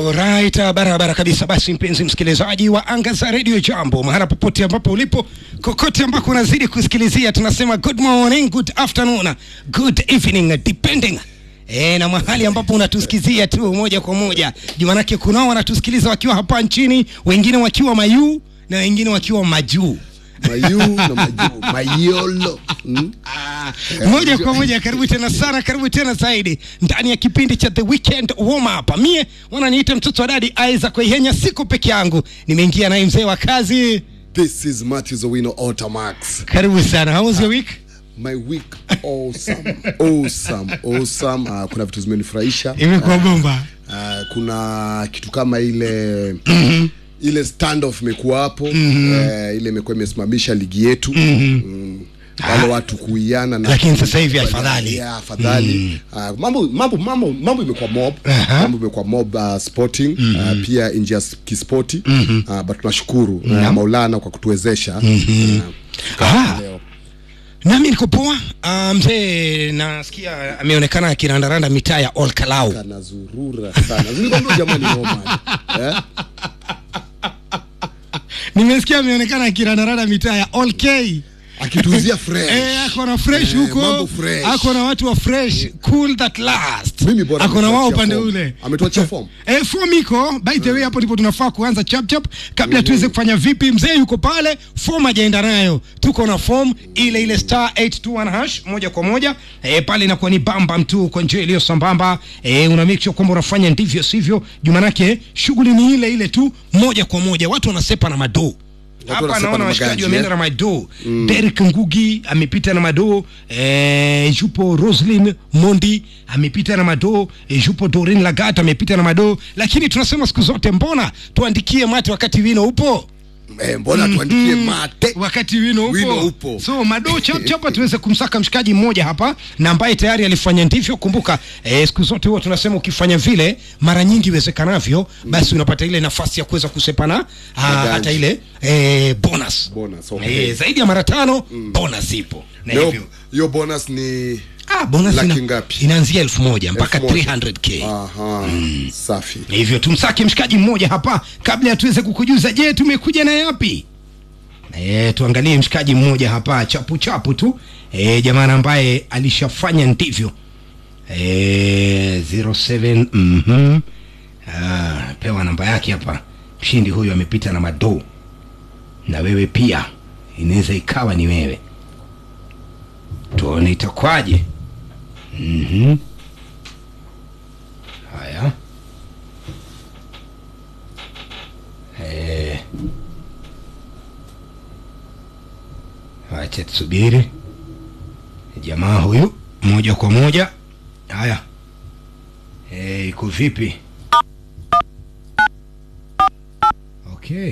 Alright, barabara kabisa. Basi mpenzi msikilizaji wa anga za Radio Jambo, mahala popote ambapo ulipo, kokote ambako unazidi kusikilizia, tunasema good morning, good afternoon, good evening depending E, na mahali ambapo unatusikizia tu moja kwa moja juu, manake kunao wanatusikiliza wakiwa hapa nchini, wengine wakiwa Mayuu na wengine wakiwa majuu mayu na majuu mayolo mm? Ah, moja kwa moja, karibu tena sana, karibu tena zaidi ndani ya kipindi cha The Weekend Warm Up. Mie wananiita mtoto wa dadi Isaac Kwaihenya, siko peke yangu, nimeingia naye mzee wa kazi. this is Matthew Owino Otamax Karibu sana, how was your week? my week awesome awesome awesome uh, kuna vitu zimenifurahisha Imekuwa bomba. uh, kuna kitu kama ile ile standoff imekuwa hapo eh, ile imekuwa imesimamisha ligi yetu mm. wale watu kuiana na Lakini sasa hivi afadhali. yeah, afadhali uh, mambo mambo mambo mambo imekuwa mob Aha. mambo imekuwa mob uh, sporting uh, pia nje ya s- kispoti uh, but tunashukuru uh, Maulana kwa kutuwezesha uh, Ah. leo Nami niko poa. Ah, mzee nasikia ameonekana akirandaranda mitaa ya Olkalau. kanazurura sana nilikwambia jamani Roman eh? Nimesikia ameonekana akirandaranda mitaa ya Olk. akituzia fresh Eh, ako na fresh Eh, huko. mambo fresh. Ako na watu wa fresh, cool that last. Mimi bora Ako na wao ametuachia upande form. ule. ametuachia form Eh, form iko by the way, hapo ndipo tunafaa kuanza chap chap kabla tuweze kufanya vipi. Mzee yuko pale, form hajaenda nayo, tuko na form ile ile star 821 hash moja kwa moja eh, pale inakuwa ni bamba mtu kwa njia iliyo sambamba eh, una make sure kwamba unafanya ndivyo sivyo, jumanake shughuli ni ile ile tu, moja kwa moja, watu wanasepa na madoo hapa wanasepa naona na washikaji magaji, wameenda eh? na madoo mm. Derek Ngugi amepita na madoo eh, yupo Roslyn Mondi amepita na madoo eh, yupo Doreen Lagat amepita na madoo, lakini tunasema siku zote, mbona tuandikie mate wakati wino upo eh, mbona tuandikie mate wakati wino upo, Wino upo. so madoo chap chapa tuweze kumsaka mshikaji mmoja hapa na ambaye tayari alifanya ndivyo. Kumbuka eh, siku zote huwa tunasema ukifanya vile mara nyingi iwezekanavyo, basi unapata ile nafasi ya kuweza kusepana ah, Magaji. hata ile eh, bonus Bonus, okay. eh, zaidi ya mara tano bonus ipo na leo hivyo hiyo bonus ni ah, bonus Laki ina, ngapi? inaanzia elfu moja mpaka Elfu moja. 300k aha safi hivyo tumsake mshikaji mmoja hapa kabla ya tuweze kukujuza je tumekuja na yapi e, tuangalie mshikaji mmoja hapa chapu chapu tu e, jamani ambaye alishafanya ndivyo e, 07 mhm. ah, pewa namba yake hapa mshindi huyu amepita na madoo na wewe pia inaweza ikawa ni wewe tuone itakwaje mhm. haya Eh. Acha tusubiri jamaa huyu moja kwa moja. Haya, eh, iko vipi? Okay.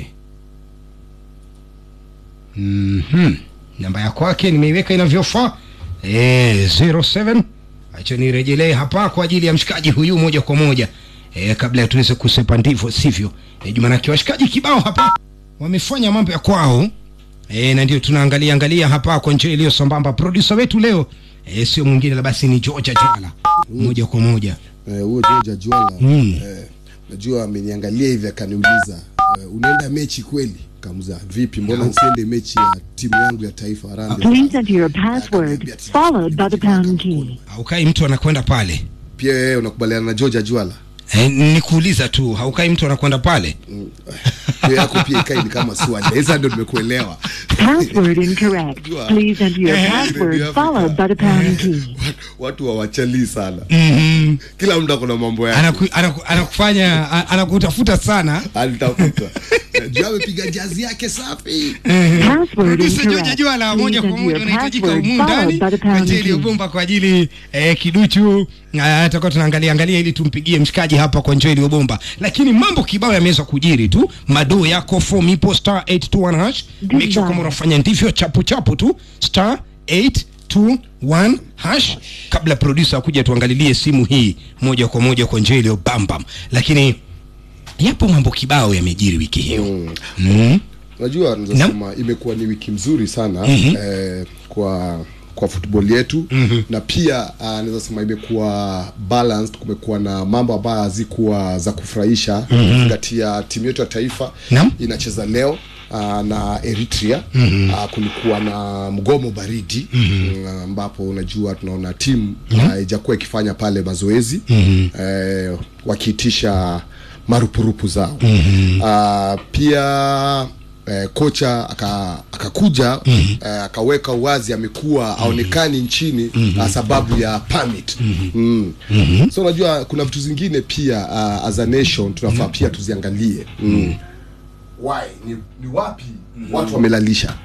Mhm. Namba ya kwake nimeiweka inavyofaa. Eh, 07 acha nirejelee hapa kwa ajili ya mshikaji huyu moja kwa moja e, kabla ya tuweze kusepa ndivyo sivyo. E, jumanake washikaji kibao hapa wamefanya mambo ya kwao e, na ndio tunaangalia angalia hapa kwa njia iliyo sambamba. Producer wetu leo e, sio mwingine la basi ni George Jwala moja kwa moja. Eh, huyo George Ajwala Mm. eh, najua ameniangalia hivi akaniuliza eh, unaenda mechi kweli kamuza vipi mbona nsiende mechi ya timu yangu ya taifa Harambee Please enter your password followed by the pound key. Haukai mtu anakwenda pale pia wewe unakubaliana na George Ajwala e, nikuuliza tu, haukai mtu anakwenda pale Mm. hiyo yako pia ikai ni kama swali sasa ndio nimekuelewa Password incorrect. Please enter your Eh, password Radio followed by the pound key. watu hawachali sana mm-hmm. kila mtu akona mambo yake anaku, anaku, anakufanya a- anakutafuta sana alitafuta juu amepiga jazi yake safi Password Producer George incorrect. Jwala moja Please kwa enter moja your unahitajika password humu ndani followed by the kwa pound ajili ya key. bomba kwa ajili eh, kiduchu Ah, tutakuwa tunaangalia angalia ili tumpigie mshikaji hapa kwa njia iliyobomba, lakini mambo kibao yameweza kujiri tu. Madoo yako form ipo star 821 hash, make sure kama unafanya ndivyo chapu chapu tu star 821 hash, kabla producer akuja tuangalilie simu hii moja kwa moja kwa njia iliyobambam, lakini yapo mambo kibao yamejiri wiki hiyo Mm. mm. unajua nasema imekuwa ni wiki mzuri sana Mhm. eh, kwa kwa football yetu mm-hmm. na pia uh, naweza sema imekuwa balanced kumekuwa na mambo ambayo hazikuwa za kufurahisha mm-hmm. kati ya timu yetu ya taifa Naam. inacheza leo uh, na Eritrea mm-hmm. uh, kulikuwa na mgomo baridi mm-hmm. ambapo unajua tunaona timu haijakuwa ikifanya pale mazoezi mm-hmm. eh, wakiitisha marupurupu zao mm-hmm. uh, pia eh, kocha aka- akakuja mm-hmm. eh, akaweka uwazi amekuwa aonekani nchini mm-hmm. sababu ya permit mm-hmm. mm. so unajua kuna vitu zingine pia uh, as a nation tunafaa pia tuziangalie mm. why ni, ni wapi watu wamelalisha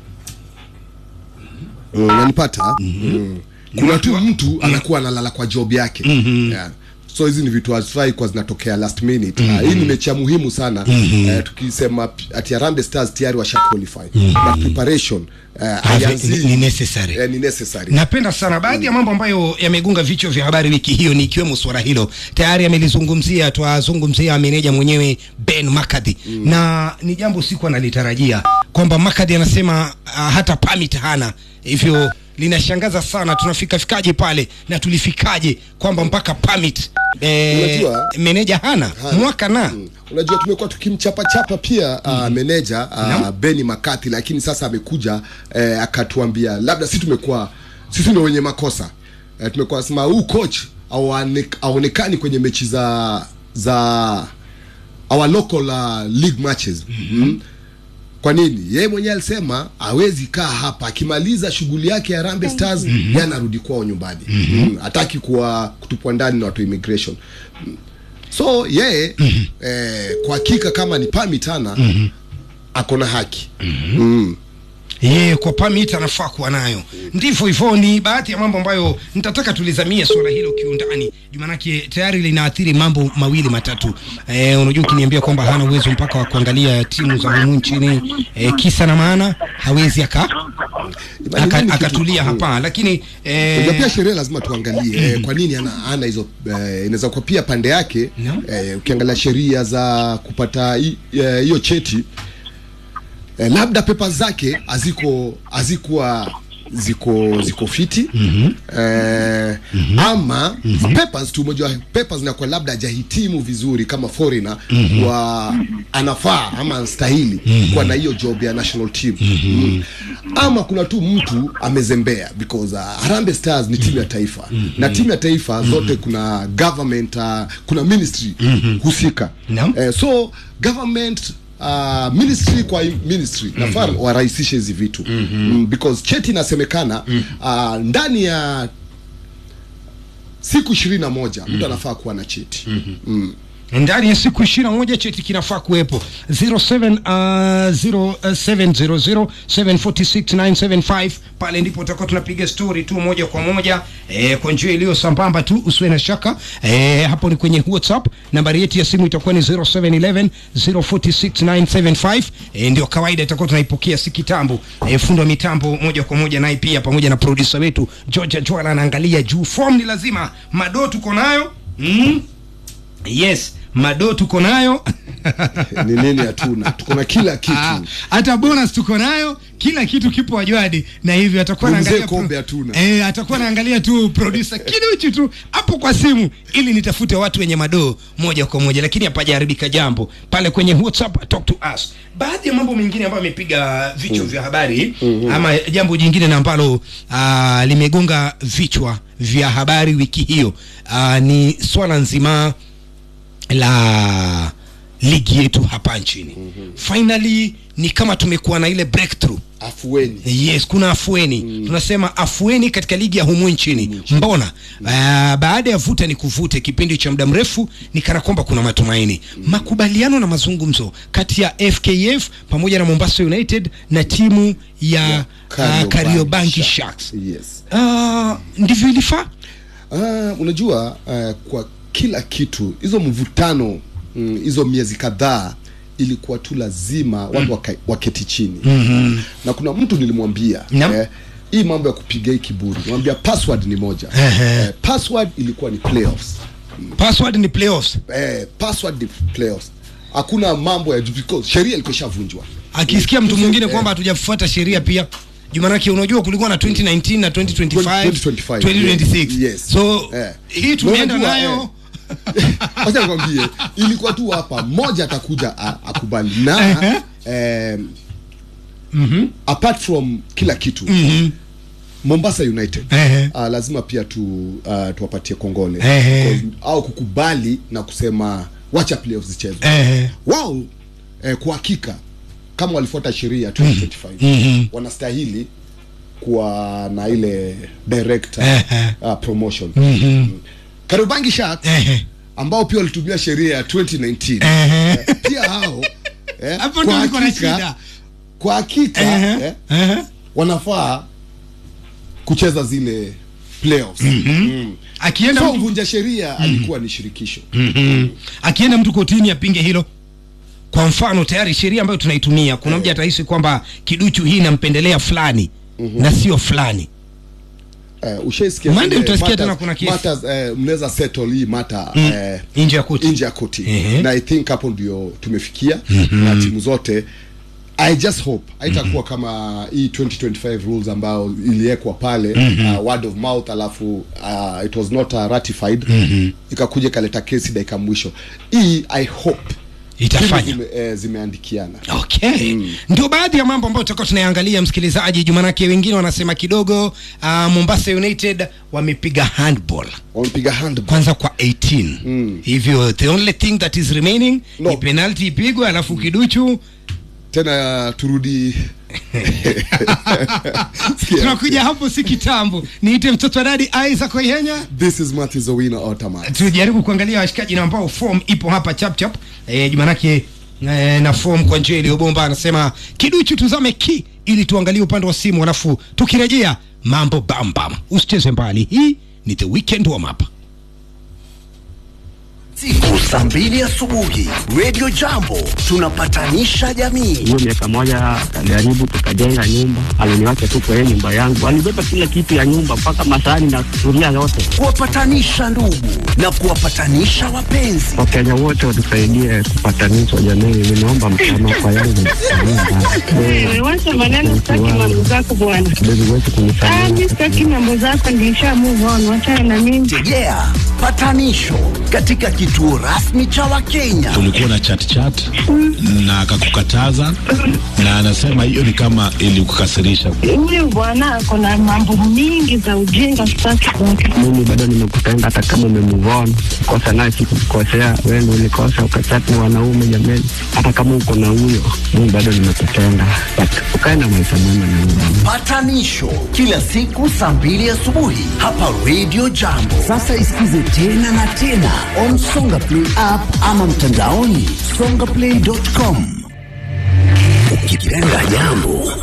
mm, unanipata mm. kuna tu mtu anakuwa analala kwa job yake yeah. so hizi ni vitu hazifai kwa zinatokea last minute uh, hii ni mechi ya muhimu sana eh, tukisema p- ati Harambee Stars tayari washa qualify but preparation eh, haianzii- ni necessary. eh, ni necessary napenda sana baadhi ya mambo ambayo yamegonga vichwa vya habari wiki hiyo ni ikiwemo suala hilo tayari amelizungumzia twazungumzia meneja mwenyewe ben makadhi mm. na ni jambo siku analitarajia kwamba makadhi anasema uh, hata pamit hana hivyo linashangaza sana tunafikafikaje pale na tulifikaje kwamba mpaka pamit eh, Unajua- meneja hana, Hana. mwaka na Mm. unajua tumekuwa tukimchapachapa pia uh, meneja uh, Beni Makati lakini sasa amekuja eh, akatuambia labda si tumekuwa sisi ndio wenye makosa eh, tumekuwa sema huu coach aone- aonekani kwenye mechi za za our local uh, league matches mm-hmm. kwa nini yeye mwenyewe alisema hawezi kaa hapa akimaliza shughuli yake ya Harambee Stars mm-hmm. yeye anarudi kwao nyumbani mm-hmm. hataki kuwa kutupwa ndani na watu wa immigration Mm. so yeye mm-hmm. eh, kwa hakika kama ni pamitana mm-hmm. ako na haki mm-hmm. mm. yeye kwa pamit anafaa kuwa nayo ndivyo hivyo ni baadhi ya mambo ambayo nitataka tulizamie suala hilo kiundani jumanake tayari linaathiri mambo mawili matatu e, unajua ukiniambia kwamba hana uwezo mpaka wa kuangalia timu za humu nchini e, kisa na maana hawezi aka, Imani aka, nini kitu- akatulia hapa lakini Unajua e, pia sheria lazima tuangalie eh, kwa nini ana, ana hizo eh, inaweza kuwa pia pande yake No. eh, ukiangalia sheria za kupata hi- eh, hiyo cheti eh, labda pepa zake haziko hazikuwa ziko ziko fiti mm-hmm. eh, mm-hmm. ama mm-hmm. papers tu moja papers zinakuwa labda hajahitimu vizuri kama foreigner mm-hmm. wa anafaa ama anastahili mm-hmm. kuwa na hiyo job ya national team mm-hmm. mm. ama kuna tu mtu amezembea because uh, Harambee Stars ni timu ya taifa mm-hmm. na timu ya taifa mm-hmm. zote kuna government uh, kuna ministry mm-hmm. husika Naam. eh, so government uh, ministry kwa ministry mm-hmm. nafaa warahisishe hizi vitu mm-hmm. mm, because cheti inasemekana mm-hmm. uh, ndani ya siku ishirini na moja mtu anafaa kuwa na cheti mm-hmm. mm. ndani ya siku ishirini na moja cheti kinafaa kuwepo 0700746975 pale ndipo utakuwa tunapiga story tu moja kwa moja eh, kwa njia iliyo sambamba tu usiwe na shaka eh, hapo ni kwenye whatsapp nambari yetu ya simu itakuwa ni 0711046975 eh, ndio kawaida itakuwa tunaipokea si kitambo eh, fundo wa mitambo moja kwa moja naye pia pamoja na producer wetu Georgia Joala anaangalia juu form ni lazima mado tuko nayo mm? yes mado tuko nayo ni nini hatuna tuko na kila kitu Ah, hata bonus tuko nayo kila kitu kipo wajwadi na hivyo atakuwa Mzee anaangalia kombe hatuna. eh, atakuwa anaangalia tu producer kiduchu tu hapo kwa simu ili nitafute watu wenye madoo moja kwa moja lakini hapajaharibika jambo pale kwenye whatsapp talk to us baadhi ya mambo mengine ambayo amepiga vichwa vya habari ama jambo jingine na ambalo ah, limegonga vichwa vya habari wiki hiyo ah, ni swala nzima la ligi yetu hapa nchini mm-hmm. finally ni kama tumekuwa na ile breakthrough afueni yes kuna afueni mm. tunasema afueni katika ligi ya humu nchini mbona mm. uh, baada ya vuta ni kuvute kipindi cha muda mrefu ni kana kwamba kuna matumaini mm. makubaliano na mazungumzo kati ya fkf pamoja na mombasa united na timu ya yeah. uh, kariobangi sharks yes uh, ndivyo ilifaa Ah, unajua uh, kwa kila kitu hizo mvutano mm, hizo miezi kadhaa ilikuwa tu lazima watu waka, waketi chini mm-hmm. na kuna mtu nilimwambia Naam. eh, hii mambo ya kupiga hii kiburi mwambia password ni moja Ehe. eh, password ilikuwa ni playoffs password ni playoffs eh, password ni playoffs hakuna mambo ya because sheria ilikuwa ishavunjwa akisikia mtu mwingine Eh. kwamba hatujafuata sheria pia jumanake unajua kulikuwa na 2019 na 2025 2025, 2026 yes. so Eh. hii tumeenda Unajua, nayo wacha nikwambie ilikuwa tu hapa mmoja atakuja a- akubali na eh, apart from kila kitu mombasa united Ehe. uh, lazima pia tu uh, tuwapatie kongole Ehe. Because- au kukubali na kusema wacha playoffs zichezwe eh, wao eh, kwa hakika kama walifuata sheria ya 2025 wanastahili kuwa na ile director Ehe. uh, promotion mm. Kariobangi Sharks eh, ambao pia walitumia sheria ya 2019 eh. eh, pia hao eh, hapo ndo kwa niko na hakika- shida kwa hakika Eh, eh, eh. wanafaa kucheza zile playoffs mm. akienda so mtu, mvunja sheria alikuwa ni shirikisho akienda mtu kotini apinge hilo kwa mfano tayari sheria ambayo tunaitumia kuna mja atahisi kwamba kiduchu hii inampendelea fulani na sio fulani uh, ushaisikia Monday zile utasikia matters- tena kuna kesi. matters, eh, mnaweza settle hii mata eh, nje ya koti nje ya koti Ehe. na i think hapo ndio tumefikia na timu zote i just hope haitakuwa kama hii 2025 rules ambayo iliwekwa pale uh, word of mouth alafu uh, it was not uh, ratified ikakuja ikaleta kesi dakika mwisho hii i hope Itafanya. timu zime, eh, zimeandikiana okay ndio baadhi ya mambo ambayo tutakuwa tunayangalia msikilizaji jumanake wengine wanasema kidogo uh, mombasa united wamepiga handball wamepiga hand kwanza kwa 18 hivyo the only thing that is remaining No. ni penalty ipigwe alafu kiduchu tena turudi Sikia. tunakuja hapo si kitambo niite mtoto wa dadi Isaac Oyenya this is Matthew Zawina Ottoman tujaribu kuangalia washikaji na ambao form ipo hapa chap chap eh, jumanake eh, na form kwa njia iliyobomba anasema kiduchu tuzame ki ili tuangalie upande wa simu alafu tukirejea mambo bambam usicheze mbali hii ni the weekend warm up siku saa mbili asubuhi radio jambo tunapatanisha jamii hiyo miaka moja akajaribu tukajenga nyumba, aliniwacha tu kwa hiyo nyumba yangu, alibeba kila kitu ya nyumba mpaka masahani na sufuria yote. kuwapatanisha ndugu na kuwapatanisha wapenzi Wakenya wote watusaidie kupatanishwa jamii, nimeomba msamaha kwa yale Wewe wacha maneno, sitaki mambo zako bwana. kidogo wetu Ah, kunisamehe. mimi sitaki mambo zako, nilisha move on, wachana na mimi. tegea patanisho katika kituo rasmi cha wakenya kulikuwa na chat chat na akakukataza na anasema hiyo ni kama ilikukasirisha. Huyu bwana ako na mambo mingi za ujinga, sitaki kwake. Mimi bado nimekupenda hata kama umemuvon kosa naye sikukukosea, wewe ndio ulikosa ukachati na wanaume jameni. Hata kama uko na huyo, mimi bado nimekupenda, but ukae na maisha mema na mimi. patanisho kila siku saa mbili asubuhi hapa radio jambo sasa isikize tena na tena on songa play app ama mtandaoni songaplay.com ukipenda jambo